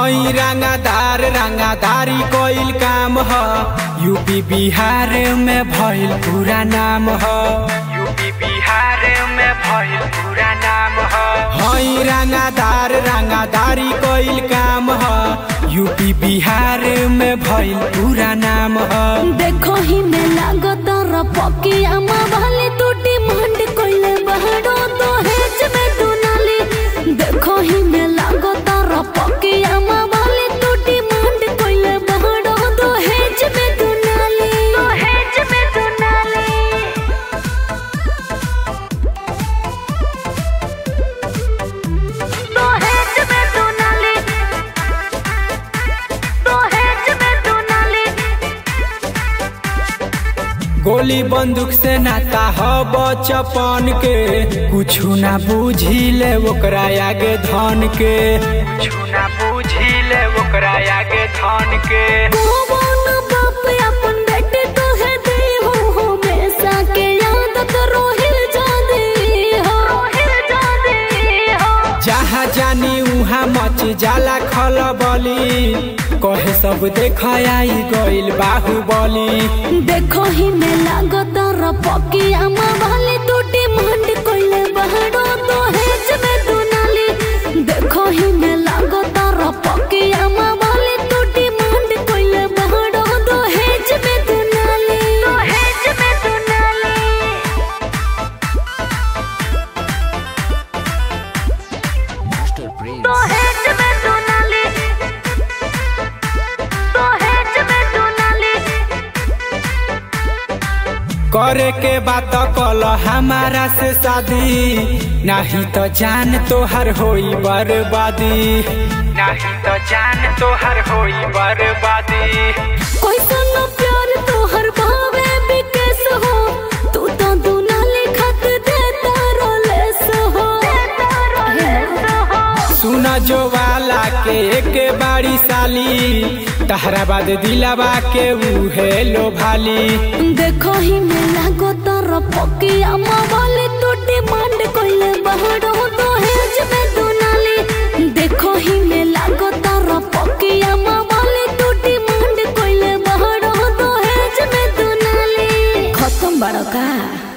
हई रंगादार रंगादारी कोइल काम ह यूपी बिहार में भइल पूरा नाम ह यूपी बिहार में भइल पूरा नाम ह हई रंगादार रंगादारी कोइल काम ह यूपी बिहार में भइल पूरा नाम ह देखो ही में लागत रपकिया वाली टूटी मंड कोइले बहरो तो हेच में दुनाली देखो ही में लागत रपकिया वाली टूटी मंड कोइले बहरो तो हेच में दुनाली तो हेच में दुनाली तो हेच में दुनाली तो हेच में दुनाली गोली बंदूक से नाता ह बचपन के कुछु ना बुझिले ओकरा आगे धन के कुछु ना बुझिले ओकरा आगे धन के कौन बाप अपन बेटे तो है दे हो हमेशा के याद करो हिल जा दे हो हिल जा दे हो जहाँ जानी उहाँ मच जाला खलबली कहे सब देख आई गइल बाहुबली देखो ही में लागत रपकिया वाली टूटी मंड कोइले बहरो तो हेच में दुनाली देखो ही में लागत रपकिया वाली टूटी मंड कोइले बहरो तो हेच में दुनाली तो हेच में दुनाली Master Prince. तो हेच में दुनाली तो हेच में दुनाली करे के बात कल हमारा से शादी नहीं तो जान तोहर होई बर्बादी नहीं तो जान तोहर होई बर्बादी कोई सुनो प्यार तो हर भावे बिकेस हो तू तो दुनाली खत देता रोलेस हो सुन जो वाला के एक बाड़ी साली तहरा बाद दिलावा के उहे लो भाली देखो ही में लागो तारा पकिया वाली टूटी मांड कोइले बहरो तो हेज में दुनाली देखो ही में लागो तारा पकिया वाली टूटी मांड कोइले बहरो तो हेज में दुनाली खत्म बड़का